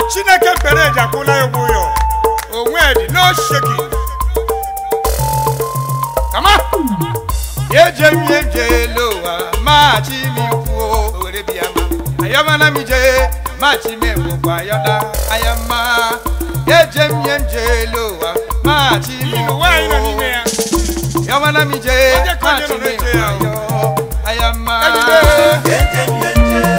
chineke kpere eji akwụla ya ụgwọ ya onwe dị n'osheki kama yeje mie jelo wa ma chi mi ku o were bia ma ayama na mi je ma chi me bu kwa yoda ayama yeje mie jelo wa ma chi mi Inu ku nwaanyị nọ n'ime ya ayama na mi je Onye ka ma onye chi nọ me na-eche kwa ya o? yo ayama Ejide.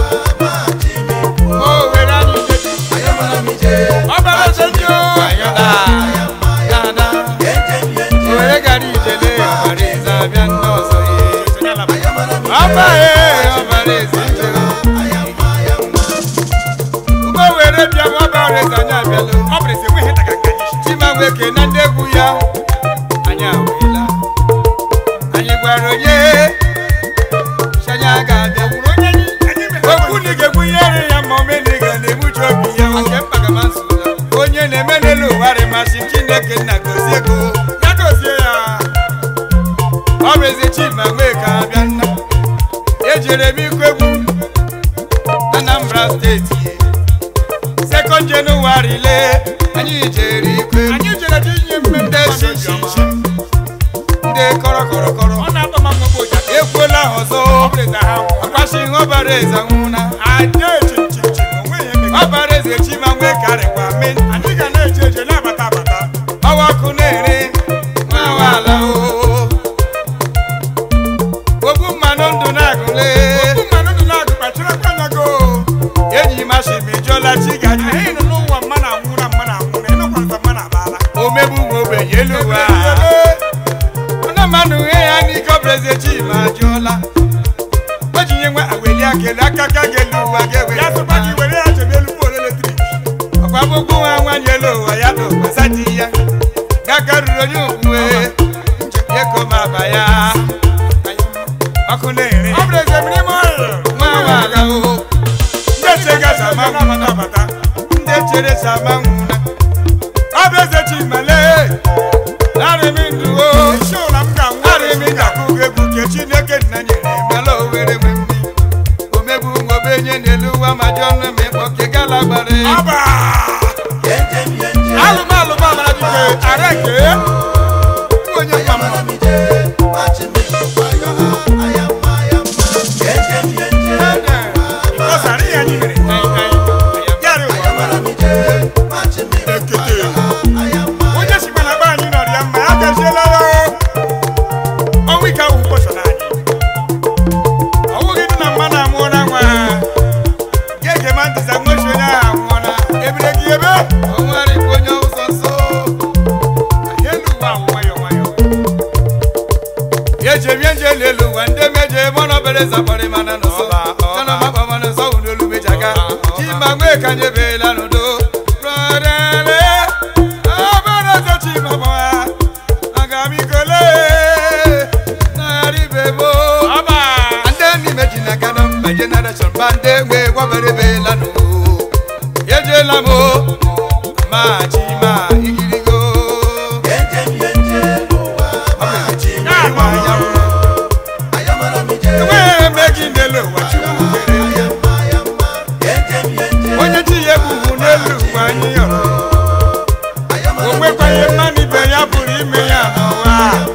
o were anyị je ọbara eze ndị o kwa yoda yada o were gara ijele ọbara eze abịa ndị ọzọ ye ọba ye ọbara eze nje ugbo were bịa ma ọbara eze anyị abịala ọ bụrụ eze enweghị daga ka anyị shi chima nweke na ndị egwu ya anyị awela anyị gwara onye shanya ga-abịa kwuru onye anyị anyị mere okwu na ga-egbunyere ya ma omeniga na-egbuji obi ya nke mpagamasụla onye na-eme n'elu ụwa rịmasị chineke nna gozie ego ya dozie ya ọ bụ eze chima nweke abịa nna ejere m ikwu egwu anambra steeti sekọnd jenụwarị lee anyị jere ikwu egwu anyị jere dị inye mmemme ndị mmadụ shishi obiọma. ndị kọrọ kọrọ kọrọ ọ na-atọ ma mgbe ụja ekwuola ha ọzọ ọ bụrụ eze ha nwụọ akwashi ihe ọbara eze nwụna aja echichichi onweghị emega ọbara eze chima nwee karịkwa me anyị ga na-eje eje na-abata abata ọwa ọkụ na-ere nwa ala o ogbu mmanụ ndụ na-agụle okwu mmanụ ndụ na-agụ kpachara akpanyago enyi mashi mejụọla chi gaji anyị nọ n'ụwa mma na anwụ na mma na anwụ na ịnọkwanata mma na abala omegbu nwe ogbenye elu ụwa ọna mmanụ ihe ya n'ike ọbara eze chima ajụọla o ji nye nwe aweli akele aka ka ga-elu ụwa ga-ewere ya sịkwa gị were ya chebe elu poolu eletrik ọkwa gbogbo nwa nwanyị elu ụwa ya na ụgbasa di ya n'aka ruru onye okwuwe eko ma aba ya ọkụ na-ere ọ bụrụ eze mmiri ma ọrịa nwa nwa aga o ndị chega sama na-abata abata ndị chere sama nwụna ọ bụ eze chimale arịmị ndụ o isi ụla m ga-anwụ arịmị ga-akwụ gị egwu ke chineke nna nyere mala owere nwe mmi omegbu nwa obenye n'elu ụwa ma jụọ nne ma ịkpọ ke gala gbara egwu. ọba alụmalụ m amara dike ara nke onye nwa m ịkọsara ihe anyị mere yarị ụwa ekete onye si mana be anyị nọrọ ya mma ya gaziela ya ọnwa ike ahụ kpọsara anyị ọwụghị dị na mma na amụọla nwa ga-ege ma ntịza nwechi onye ahụ anwụọla ebire gị ebe onwerikwa onye ụzọ nsọ elu ụwa ahụ nwayọ nwayọ ejemie nje n'elu ụwa ndị meje mọnọbere zakpọrị mana n'ụsọ Ọba, ọba. chanọmakpọ mana nsọ wụ n'olu mejaga chima nwee ka nyebela n'udo rọdele ọbara eze chima gbawa aga m ikole narị bebo ọba ndị n'ime ji na gana mba jenereshọn ba ndị nwe gwaberebela n'o ejela m o ma chima igirigo enweghị eme gị n'elu ụwa chukwu kere onye chi ya ebubu n'elu ụwa anyị yọrọ o nwekwaghị mmanụ ibe ya pụrụ ime ya n'ụwa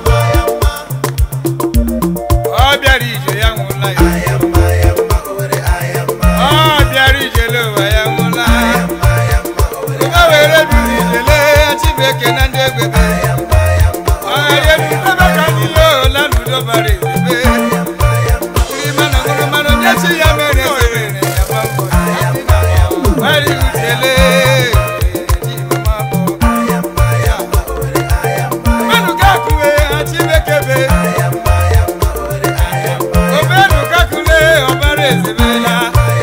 ọ bịara ije ya nwụla ya ọ bịara ijele ụwa ya nwụla ya ụwa were biri ijele chibeke na ndị egwebe ọghara ebe ka ndị ya ola n'udo bara ezebe iri mmanụ ṅụrụ mmanụ ndị chi ya mere ezere ya gba mbọ gbara ijele ji mama bụ mmanụ ga-akụwe ha chibeke be omenu kakule ọbara ezebela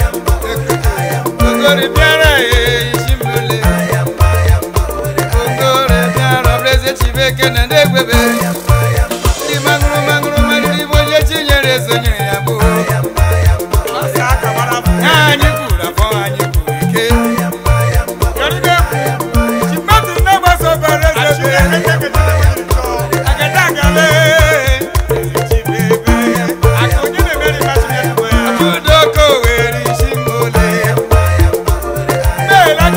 ogori bịara ya isi mbele ogori bịara ọbara eze chibeke na ndị egwebe ndị maṅụrụ maṅụrụ marịrị bụ onye chinyere esonyere ya bụ ọsị aka gbara afọ ya anyị kwuru afọ anyị kwuru ike Yọrịbe ekwu chi mmadụ na-agbaso ọbara eze bụ ya keke keke njọ agada agale ezi chibebe aka onye na-emeri mmasị ya ewe ya udoko were isi mbole meela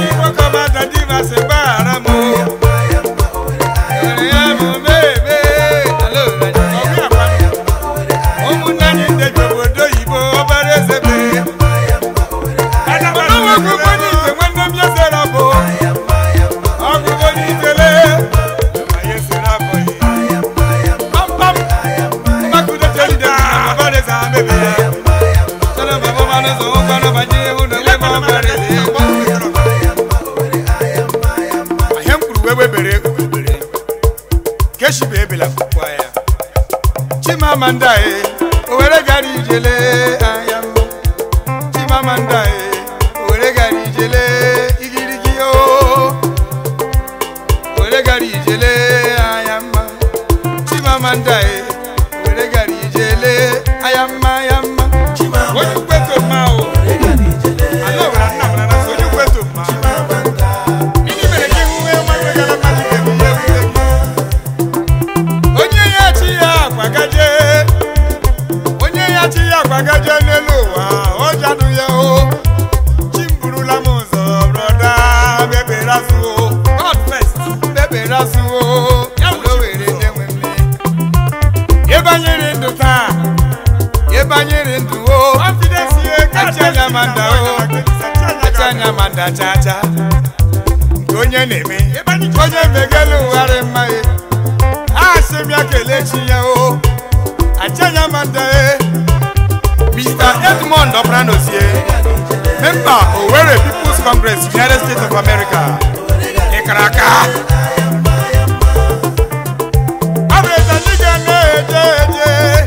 keshibe ebela kwukwa ya chimamanda e owere gara ijele anya mma chimamanda e owere gara ijele igirigi o owere gara ijele anya mma chimamanda e owere gara ijele anya mma anya mma onye ukweto mma o ala owere nna m na onye ukweto mma Gịnị mere gị hụ ihe nwa nwegara mmadụ ga-ebu ihe ewute gị? onye ya chi ya akwagaje onye ya chi ya akwagaje n'elu ụwa ọ jadụ ya o chi m burula m ụzọ brọda bebere azụ o God first bebere azụ o ya bụ o were nye nwe mme ịbanyere ndụ taa ịbanyere ndụ o achanya manda o achanya manda cha cha nke onye na-eme onye megelu ụgharị mma e asị m ya kelee chi ya o achanya manda e Mr. Edmond Obranozie member Owerri People's Congress United States of America ịkara aka ọ bụ eze anyị ga na-eje eje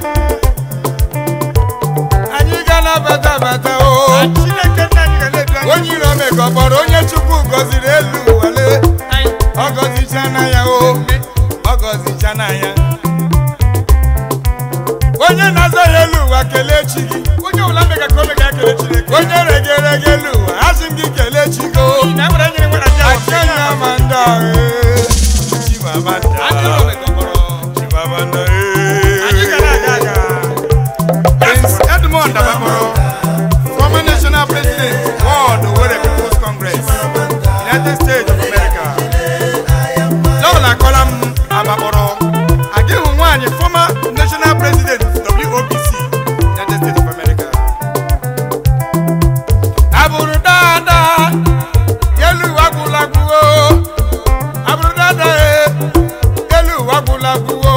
anyị ga na-abata abata o onye iro mega kpọrọ onye chukwu gọziri elu wale ọ gọzichana ya o ọ gọzichana ya onye na-aza ya elu ụwa kelee chi gị onye ọbụla mega ka o mega ya kelee chineke onye regerege elu ụwa asị m gị kelee chi gị o akenya amanda ee chimamanda chimamanda ee Prince Edmond Abamoro, former national president, World Owerri People's Congress, United States of America. Lọ́ọ̀lá kọ́lá m Abamoro, Adéhùn nwanyị former national president, WOPC, United States of America. Abụrụ dáadáa, yẹ́lú wagwulagwu o. Abụrụ dáadáa e, yẹ́lú wagwulagwu o.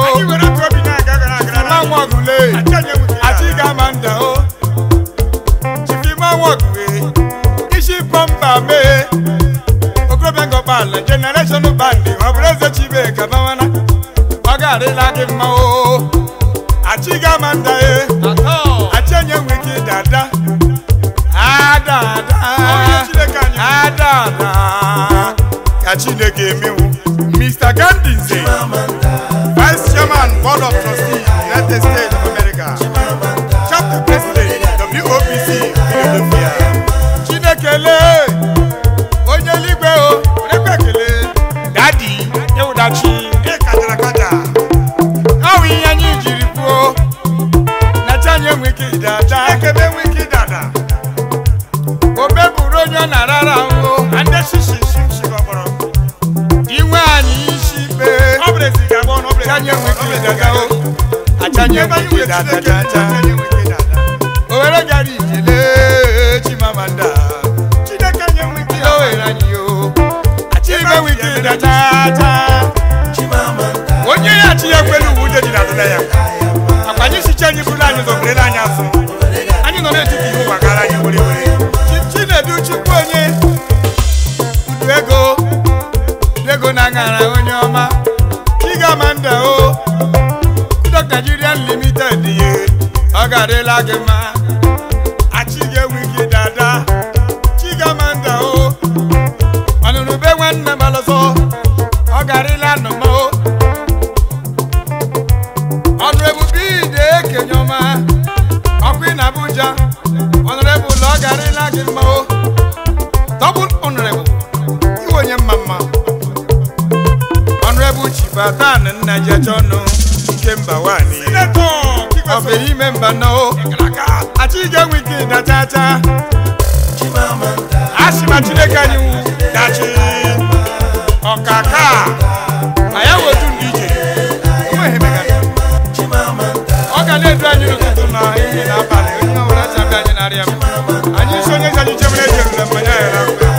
Nwa ọgụle, Achiga Amanda o. Chifima Wogwe, Ishi Pọmba mee. Okorobịa Ngọkpala, Generation Band, ọ bụrụ eze Chibeka Bawana. Ọ ga-adịla gị mma o. Achiga Amanda e. Achenye nwe gị dada. Adada. Adada. Ka Chineke emewu. Mr. Gandhi Nze. Vice Chairman, Board of Trustees, United States of America. Chapter President, WOPC, Philadelphia. Chinekele, onye eluigwe o, onye ekele. Dadi, ewudachi, ịkajara kaja. Ọ bụ ihe anyị jiri kwuo, na chi anyị enweghị ike ịdada. Ekebe enweghị ike ịdada. Obe bụrụ onye ọ na-arara ahụ. Ande shishi shimshi gbọgbọrọ. Inwe anyị isi ikpe. Achanye enweghị ike ịdada o. Achanye enweghị ike ịdada dada. Owere gara ijele Chimamanda. Ihe o were anyị o. Achime enweghị ike ịdada dada. onye ya chi ya kwelu uwe ude dị na adịla ya akwa anyị sicha anyị bụrụ anyị zọberela anyị azụ anyị nọ n'etiti ihe ụwa gara anyị were were Chi- chinedu chukwu onye udu ego udu ego na aṅara onye ọma chigamanda o Kudok Nigerian Limited ye ọ ga-adịla gị mma achị ga-enwe gị dada chigamanda o ọnụnụ be nwanne m alọsọ ọ garịla nnọọ o ọnụrebụ ide ekenye ọma ọkụ na Abuja ọnụrebụ ụlọ ọ garịla gị mma o dọbụl ọnụrebụ iwe onye mma mma ọnụrebụ chibatan nna jecha ọnụ ike mba nwanyị ọ bụ ime mba nọ o achị ga-enwe ike ịda cha cha asị ma Chineke anyị wụ dachi ọkaka ma ya wetu ndị ije onweghị mega ọ ga na-edu anyị n'ụtụtụ na ehihie na abalị onye ọbụla chabe anyị narịa m anyị isi onye ezi anyị chebere ejerule mmanya ya na mgbe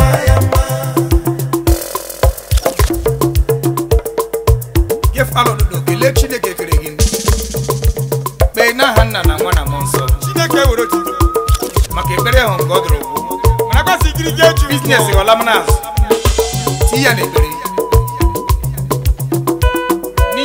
gefalụ n'ụlọ kelee chineke kere gị kpee n'aha nna na nwa na mmụọ nsọ chineke were otuto maka ekpere ahụ nke ọ dụrụ ụgwụ mana kwasị ikiri gị eju biznes ghọla m n'azụ ti ya n'ekpere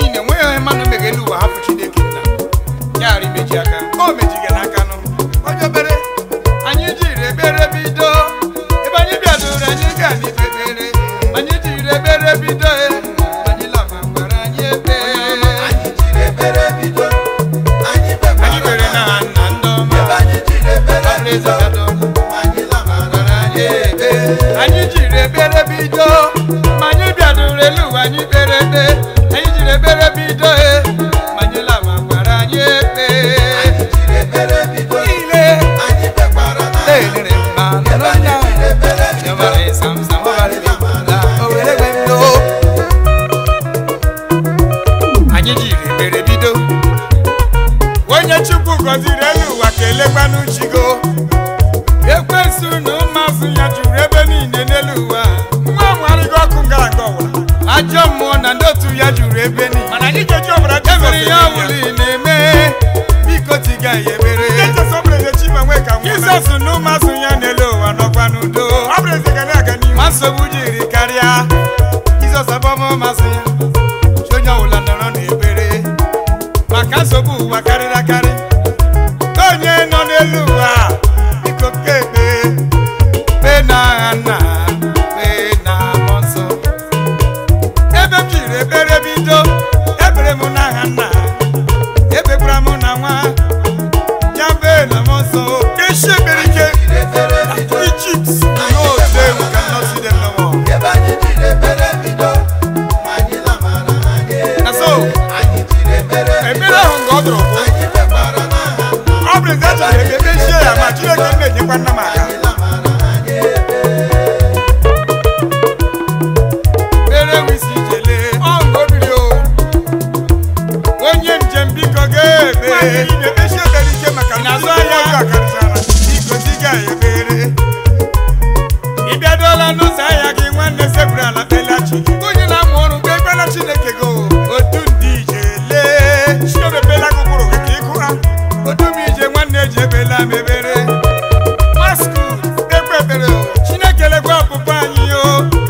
n'uchigo ekwensu na ụmụazụ ya juru ebe niile n'elu ụwa nwa ahụ arịgo ọkụ ngara nke ọwụla ajọ mmụọ na ndị otu ya juru ebe niile mana anyị ga-eji ọbara emere ya ọbụla ị na-eme biko tiga ya ebere Jizọs ọ bụrụ eze chi ma nwee ka nwụọ na- jizọs na ụmụazụ ya n'elu ụwa nọkwa n'udo ọ bụrụ eze ga na-aga n'ihu ma nsogbu jiri karịa jizọs abọmọmasị ya chi onye ọbụla nọrọ n'ebere maka nsogbu ụwa karịrị akarị ka onye nọ n'elu ụwa biko kebe kpee na agha nna kpee na mmụọ nsọ ebe m jiri ekpere bido ekpere m n'aha nna ekpekwara m na nwa ya bee na mmụọ nsọ echi ekpere ike Egypt no day we cannot see them no more na so ekpere ahụ nga ọ dụrụ bụ ọ bụrụ eze achọrọ ebe mechie ya ma Chineke m na-enyekwa nna m aka mere wisi jele ọṅụ obiri o onye njem biko ga-ebe Nwaanyị niile mechie ekpere ike maka na N'azụ ndị ahịa. ọjọọ akarịchara biko diga ya ebere ị bịadola n'ụzọ ahịa gị nwanne sekpuru ala kpelachi onye na-amụ ọrụ gị ekpela chineke go otu ndị ije lee chi omepela gị ụkpụrụ gị ka ịkụ ha otu m ije nwanne ji ebela m ebere maskul ekpe ekpere o chineke lekwa ọpụpụ anyị o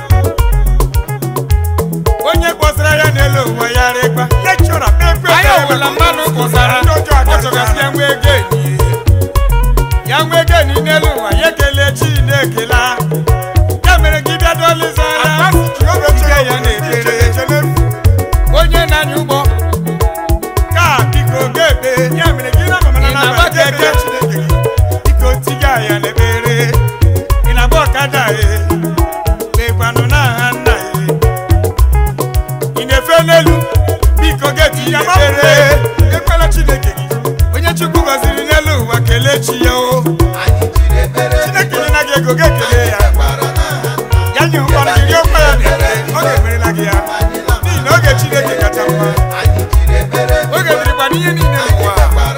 onye kpọsara ya n'elu ụwa ya rịkpa lekchọra kpee ekpe anyị ekpere ọbụla maka mmadụ kpọsara ndị ọjọọ ọ chọgasị ya akarịchara nwee ego enyi ya nwee ego enyi n'elu ụwa ya kelee chi na-ekela ya mere gị bịa dolizara akpasi Jehova Ike echere ya na-ekpere. echere onye na-anya ụgbọ ka biko ga-ekpe ya mere gị na mama na Ị na-agba naba ga-ekele keke? Chineke gị biko tiga ya n'ebere ị na-agba ọkada e kpekwanụ n'aha nna e ị na-efe n'elu biko ga-eti ya ekpere ekwela Chineke gị onye chukwu gọziri n'elu ụwa kelee chi ya o Chineke nye na gị ego ga-ekele ya ya nye ụkpọrọ gị nye ụkpa ya na-ekele ọ ga-emerela gị ya n'ihi na oge Chineke kacha mma oge dịrịkwa n'ihe niile n'ụwa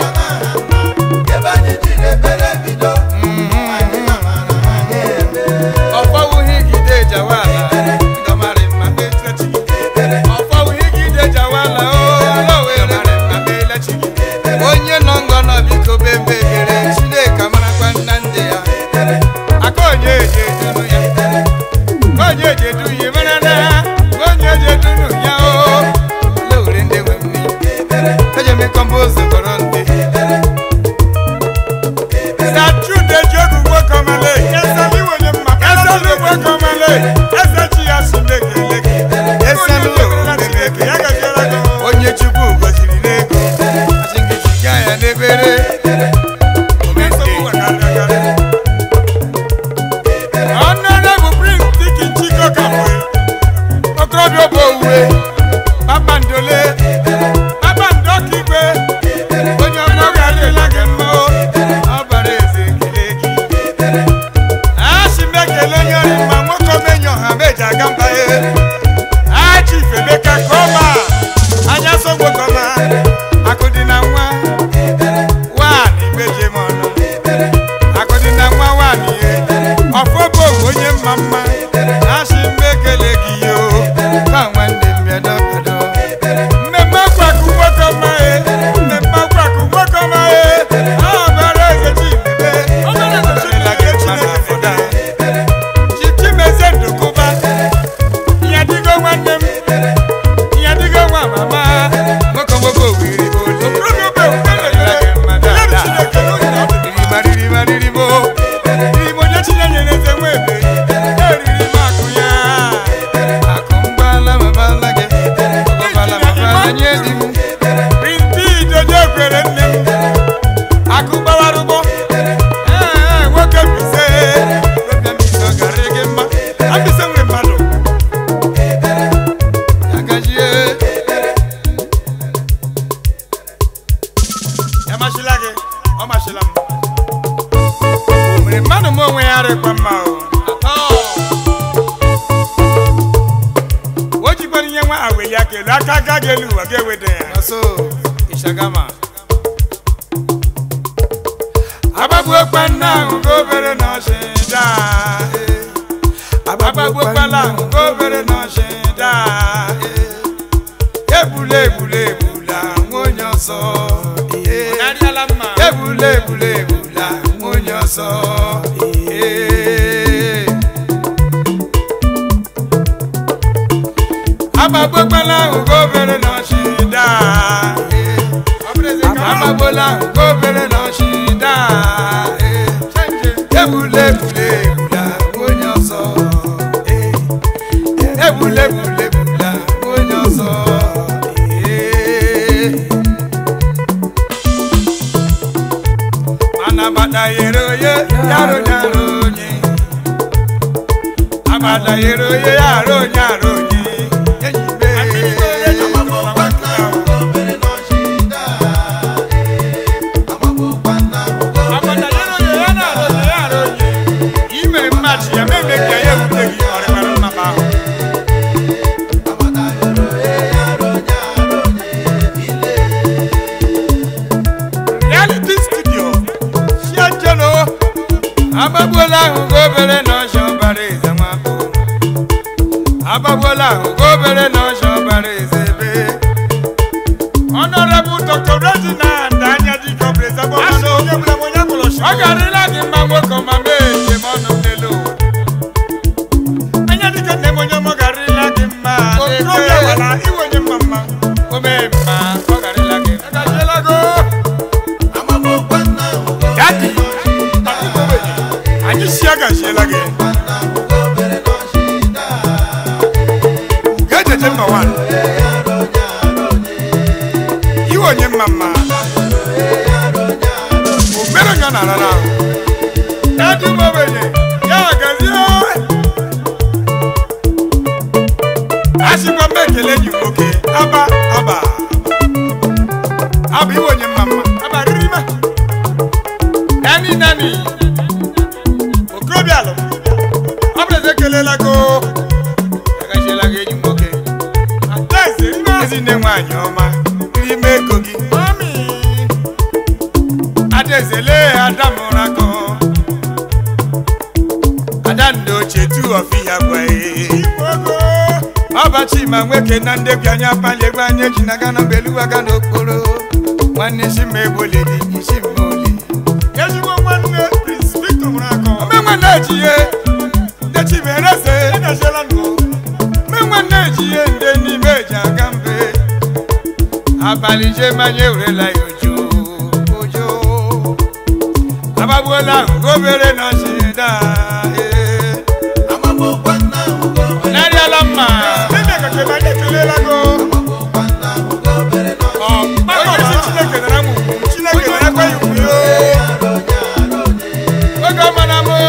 ọfọwụghị gide jawala ndọmarị mma kpechi gị ọfọwụghị gide jawala o were mma kpelechi gị onye nọ ngọ nọ biko bembe ekele chineke marakwa nna ndị ya aka onye eji edunu ya onye eji edu ya mara na onye eji edunu ya o lewere ndị nwe mmiri eji eme kọmpost kọrọ ndị na Jude ji ogu nwoke ọmale eze iwe onye mma eze nwoke ọmale eze chi ya si na-ekele gị Eselu Onye emerela Chineke ya gaziere gị onye chukwu gọziri n'ego asị gị ziga ya n'ebere nsogbu ụwa karịrị akarị. ọnụnebụ prince dikin chiko kamwe okorobịa obe owuwe kpakpandole kpakpando ọkaigwe onye ọma garịla gị mma o, ọ bara eze ekele gị asị m ekele onye ọrị mma nwoke omenye ọha meji aga mba ya achi ifemeka kọma anya so nwoke ọma akụ dị na nwa nwaanyị meje m ọnụ akụ dị na nwa nwaanyị ye ọfọ bụ owu onye mma mma asị m ekele gị yo ka nwanne m bịado bịado mmemme akwakụ nwoke ọma ye mmemme akwakụ nwoke ọma ye ọ bara eze chimebe ọ bara eze chimebe gị mma na afọda chichimezie ndụkụba ya dịgo nwanne m ya dịgo nwa mama nwoke nwoke owiri ole Okorobịa obe owuwe Ọgarịla gị mma ya bụ dada. Chineke n'oge na ọ dị mma. Ririma, ririma, ririmo. Ririmo onye chinyere eze nwa ebe. Eriri m akụ ya. Akụ mgbala ma gbala gị. Ọgbala ma gbala nye di m. Rimpi idodo kwere nne m. Akụ gbawara ụgbọ. Ee, nwoke Mbaise. Nwoke Mbaise ọ gara gị mma. Mbaise nwere mmadụ Ya gajie. ya machila gị ọ machila m O mere mmadụ m onwe ya rịkwa mma o. Atọ. o jikwara ihe nwa aweli aka elu aka aka gị elu ụwa ga-eweda ya Naso Ishagama agbagbuokwa nna ahụ ka obere na ọchịda agbagbuokwala ahụ ka obere na ọchịda egbula egbula egbula nwa onye ọzọ egbula egbula egbula nwa onye ọzọ agbagbuokwala ahụ ka obere na ọchịda agbagbola ahụ ka obere na ọchịda egbula egbula egbula nwa onye ọzọ egbula egbula egbula nwa onye ọzọ mana agbada yere oye yaro nyaro onye agbada yere oye yaro nyaro onye enyi be agbada yere oye ya naro onye yaro onye ime mmachi ya meme ka ya ewute gị ọrịbara mmapa ahụ reality studio siajeno agbagbuola ahụ ka obere na ọsha ọbara eze nwapụ agbagbuola ahụ ka obere na ọsha ọbara eze ebe Honorable Dr. Reginald Anyadika Brezabo Asọ. onye bụla m onye mụrụ ọ garịla gị mma nwoke ma mee njem ọnụ n'elu ụwa. Anyadika nne m onye mụ garịla gị mma okorobịa gwara iwe onye mma mma o mee mma ọ garịla gị mma. agajiela go dadi anyị si agajiela gị gajeje mma wan iwe onye mma mma o mere onye ọ na-arara ahụ dadi m ogbenye ya gazie asịkwa m ekele enyi m nwoke aba aba abụ iwe onye mma mma aba riri ma nani nani okorobịa alụ ọ bụrụ eze ekelela go agachiela gị enyi m nwoke adaeze rime ezinne nwaanyị ọma n'ime ego gị mami adaeze lee ada mụrụ akọ ada ndị ochie tu ọfi ya gwa igbogo ọbachi ma nwoke na ndebia anya pali egwu anya eji na gana beluwa ga n'okporo nwanne isi ma egboledi isi ma oli ezigbo nwanne prince victor mụrụ akọ omenwe na-eji ihe ndị chimereze agajiela ndụ omenwe na-eji ihe ndị n'ime eji aga mbe abalị je manya ewurela ya ojo ojo agbagbuola ahụ ka obere na ọchịda narịala mma eme ka kebe anyị ekelela go onye isi chineke nara m ugwu chineke narakwa ya ugwu yo oge ọmana m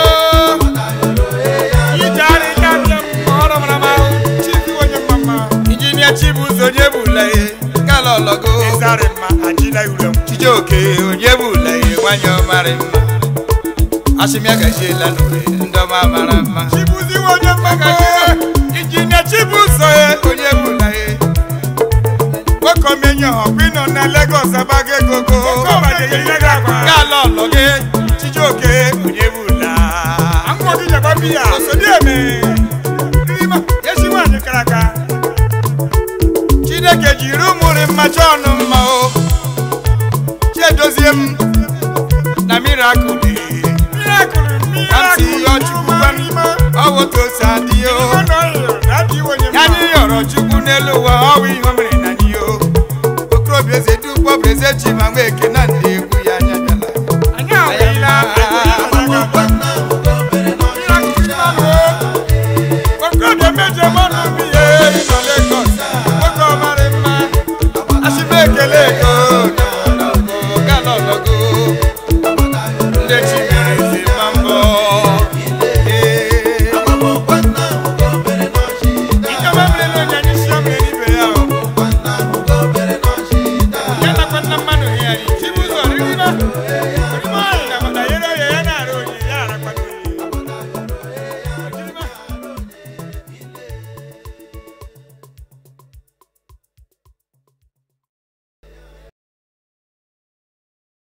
ije arị ike abịa m ọrụ mara m ahụ chibi onye mma mma injinia chibuzo onye bụla ihe kala ọlọgo ịzarị mma ajila ure m chijioke onye bụla ihe nwanyị ọmarị mma asịmịa gajiela n'uwe ndọma mara mma chibuzi onye mma mma injinia chibuzo ya onye bụla ihe nwoke omenye ha ọkwa ịnọ na Lagos abago egogo kala ọlọge chijioke onye bụla akwụkwọ gị nyekwa biya osodieme rima ezi nwaanyị kara aka chineke jiri ụmụrị mmacha ọnụ mma o chiedozie m na mirakụl mirakụl Kamsi ihe ọchukwu gwa m, ọ bụ otu o si adị o ya anyị yọrọ chukwu n'elu ụwa ọ bụ ihe o mere na anyị o okorobịa eze dukpọ bụ eze chi ma nwa eke na ndị